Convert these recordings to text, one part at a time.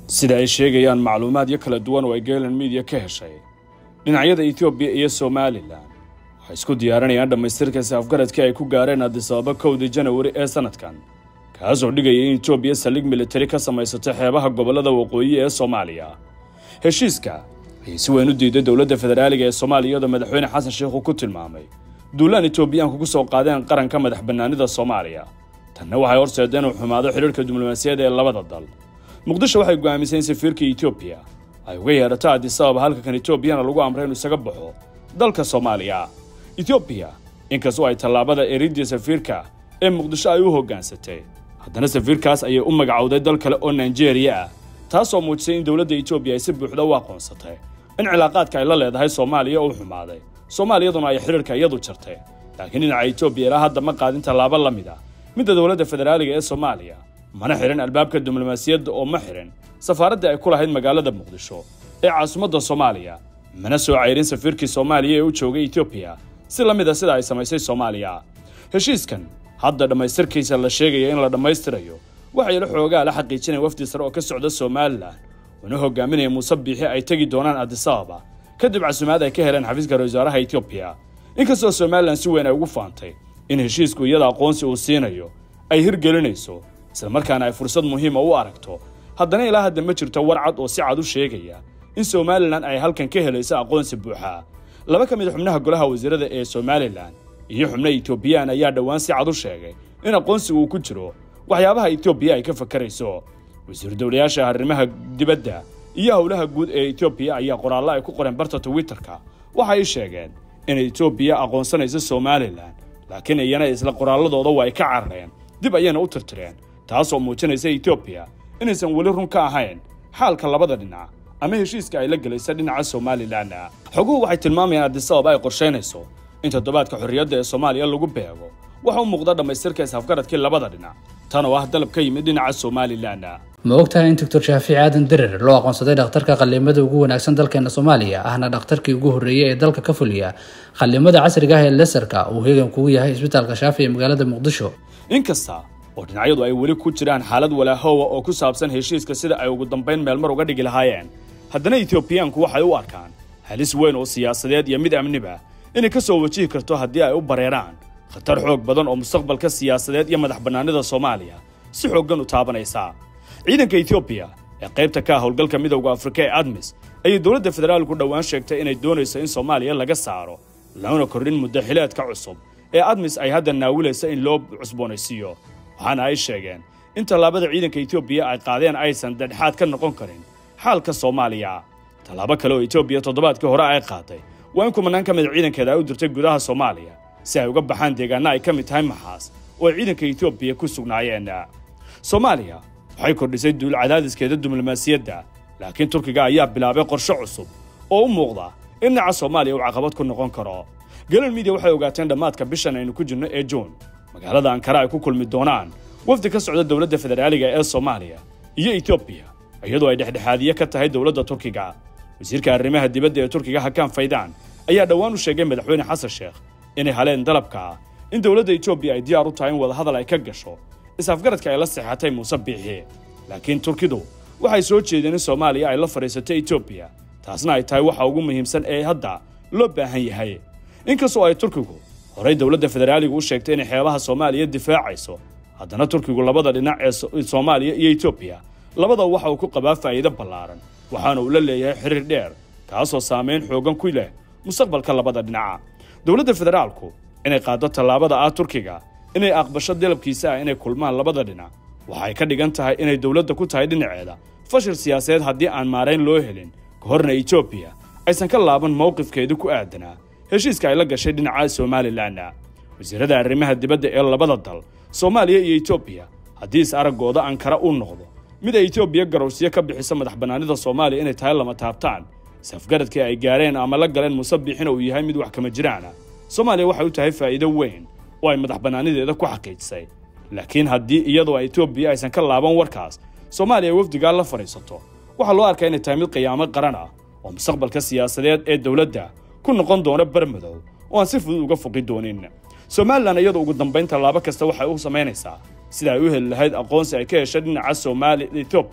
sida ay sheegayaan macluumaadyo kala duwan oo ay galen midiya ka heshay dhinacyada etoobiya iyo somalilan waxay isku diyaarinayaan dhammaystirka saafgaradkii ay ku gaareen adisababa kowdii janawari ee sannadkan kaasoo dhigaya in etoobiya saldhig militari ka samaysato xeebaha gobollada waqooyi ee soomaaliya heshiiska ayay si weyn u diiday dowladda federaaliga ee soomaaliya iyadoo madaxweyne xasan sheikh uu ku tilmaamay duulaan etoobiyaanku ku soo qaadeen qaranka madax bannaanida soomaaliya tanna waxay horseeda inuu xumaado xidhiirka diblomaasiyadda ee labada dal muqdisho waxay go'aamisay in safiirka etoobiya ay uga yeedhato adisababa halka kan etoobiyana lagu amray inuu isaga baxo dalka soomaaliya etoobiya inkastoo ay tallaabada eridya safiirka ee muqdisho ay u hoggaansatay haddana safiirkaas ayay u magacowday dal kale oo nigeeriya ah taasoo muujisay in dowladda etoobiya ay si buuxda u aqoonsatay in cilaaqaadka ay la leedahay soomaaliya uu xumaaday soomaaliyaduna ay xidhiirka iyadu jartay laakiin dhinaca etoobiya ilaa hadda ma qaadin tallaabo la mid ah midda dowladda federaaliga ee soomaaliya mana xihan albaabka diblomaasiyadda oo ma xihan safaaraddii ay ku lahayd magaalada muqdisho ee caasimadda soomaaliya mana soo cayrin safiirkii soomaaliya ee u joogay etoobiya si la mid a sida ay samaysay soomaaliya heshiiskan hadda dhammaystirkiisa la sheegaya in la dhammaystirayo waxay la xoogaa la xaqiijinaya wafdi sare oo ka socda somalilan una hogaaminaya muuse biixi ay tegi doonaan adisababa kadib casumaad ay ka heleen xafiiska ra wasaaraha etoobiya inkastoo somalilan si weyn ay ugu faantay in heshiisku iyada aqoonsi uu siinayo ay hirgelinayso islamarkaana ay fursad muhiima u aragto haddana ilaa hadda ma jirto war cad oo si cad u sheegaya in somalilan ay halkan ka helayso aqoonsi buuxa laba ka mid a xubnaha golaha wasiirada ee somalilan iyo xubno etoobiyaan ayaa dhowaan si cad u sheegay in aqoonsigu uu ku jiro waxyaabaha etoobiya ay ka fakarayso wasiiru dowlayaasha arrimaha dibadda iyo howlaha guud ee etoobiya ayaa qoraallo ay ku qoreen barta twitterka waxa ay sheegeen in etoobiya aqoonsanayso somalilan laakiin iyana isla qoraalladooda waa ay ka carareen dib ayayna u tirtireen taasoo muujinaysa etoobiya inaysan weli run ka ahayn xaalka labada dhinac ama heshiiska ay la gelaysa dhinaca somalilan xoguhu waxay tilmaamayaan adisababa ay qorshaynayso in toddobaadka xorriyadda ee soomaaliya lagu beego waxa u muuqda dhammaystirka isafgaradkii labada dhinac tan oo ah dalab ka yimid dhinaca somalilan ma ogtahay in doctor shaafici aadan dirir loo aqoonsaday dhakhtarka qallimada ugu wanaagsan dalkeena soomaaliya ahna dhakhtarkii ugu horreeyey ee dalka ka fuliya qallimada casriga ah ee lesarka uu heegan kugu yahay isbitaalka shaafi ee magaalada muqdisho inkasta oo dhinacyadu ay weli ku jiraan xaalad walaahowa oo ku saabsan heshiiska sida ay ugu dambayn meelmar uga dhigi lahaayeen haddana etoobiyaanku waxay u arkaan halis weyn oo siyaasadeed iyo mid amniba inay ka soo wajihi karto haddii ay u bareeraan khatar xoog badan oo mustaqbalka siyaasadeed iyo madax bannaanida soomaaliya si xooggan u taabanaysa ciidanka etoobiya ee qaybta ka ah howlgalka midowda afrika ee admis ayay dowladda federaalku dhowaan sheegtay inay doonayso in soomaaliya laga saaro loona kordhin muddo xileedka cusub ee admis ay hadda naawilaysa in loo cusboonaysiiyo waxaana ay sheegeen in tallaabada ciidanka etoobiya ay qaadeen aysan dhexdhexaad ka noqon karin xaalka soomaaliya tallaabo kale oo etoobiya toddobaadkii hore ay qaaday waa in kumanaan ka mid ciidankeeda ay u dirtay gudaha soomaaliya si ay uga baxaan deegaanna ay ka mid tahay maxaas oo ay ciidanka etoobiya ku sugnaayeen soomaaliya waxay kordhisay duul cadaadiskeeda diblomaasiyadda laakiin turkiga ayaa bilaabay qorshe cusub oo u muuqda in dhinaca soomaaliya uu caqabad ku noqon karo galan midiya waxay ogaateen dhammaadka bishan aynu ku jirno ee juun magaalada ankara ay ku kulmi doonaan wafdi ka socda dowladda federaaliga ee soomaaliya iyo etoobiya iyadoo ay dhexdhexaadiye ka tahay dowladda turkiga wasiirka arrimaha dibadda ee turkiga hakaan faydaan ayaa dhowaan u sheegay madaxweyne xasan sheekh inay haleen dalabka in dowladda etoobiya ay diyaar u tahay in wadahadal ay ka gasho is-afgaradka ay la seexatay muuse biixi laakiin turkidu waxay soo jeedeen in soomaaliya ay la fadhiisato etoobiya taasna ay tahay waxa ugu muhiimsan ee hadda loo baahan yahay inkastoo ay turkigu horey dowladda federaaliga u sheegtay inay xeebaha soomaaliya difaacayso haddana turkigu labada dhinac ee soomaaliya iyo etoobiya labada waxa uu ku qabaa faa'iido ballaaran waxaana uu la leeyahay xiriir dheer kaasoo saamayn xooggan ku leh mustaqbalka labada dhinaca dowladda federaalku inay qaaddo tallaabada ah turkiga inay aqbasho dalabkiisa ah inay kulmaan labada dhinac waxay ka dhigan tahay inay dowladda ku tahay dhinaceeda fashil siyaasadeed haddii aan maarayn loo helin ka horna etoobiya aysan ka laaban mowqifkeedu ku aadanaa heshiiska ay la gashay dhinaca somalilan wasiirada arrimaha dibadda ee labada dal soomaaliya iyo etoobiya haddii is araggooda ankara uu noqdo mid ay etoobiya garowsiyo ka bixiso madax bannaanida soomaaliya inay tahay lama taabtaan safgaradkii ay gaareen ama la galeen muuse biixina uu yahay mid wax kama jiraana soomaaliya waxay u tahay faa'iido weyn oo ay madax bannaanideeda ku xaqiijisay laakiin haddii iyadoo etoobiya aysan ka laaban warkaas soomaaliya wafdigaa la fadhiisato waxaa loo arkaa inay tahay mid qiyaamo qaran ah oo mustaqbalka siyaasadeed ee dowladda ku noqon doona barmadow oo aan si fudud uga foqi doonin somalilan iyadoo ugu dambayn tallaabo kasta waxay u samaynaysaa sida ay u heli lahayd aqoonsi ay ka heshay dhinaca soomaaliya etoobiya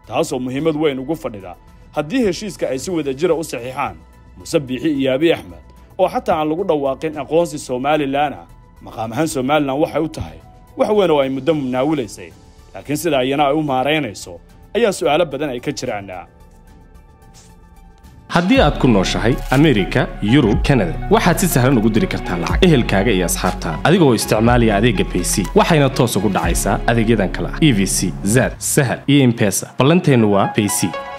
taasoo muhiimad weyn ugu fadhida haddii heshiiska ay si wada jira u saxiixaan muse biixi iyo abiy axmed oo xataa aan lagu dhawaaqin aqoonsi somalilan ah maqaam ahaan somalilan waxay u tahay wax weyn oo ay muddo munaawilaysay laakiin sida ayana ay u maaraynayso ayaa su'aalo badan ay ka jiraan haddii aad ku nooshahay amerika yurub kanada waxaad si sahlan ugu diri kartaa lacag ehelkaaga iyo asxaabtaada adigoo isticmaalaya adeegga bayc waxayna toos ugu dhacaysaa adeegyadan kale ah e v c zad sahal iyo imbesa ballanteennu waa bayc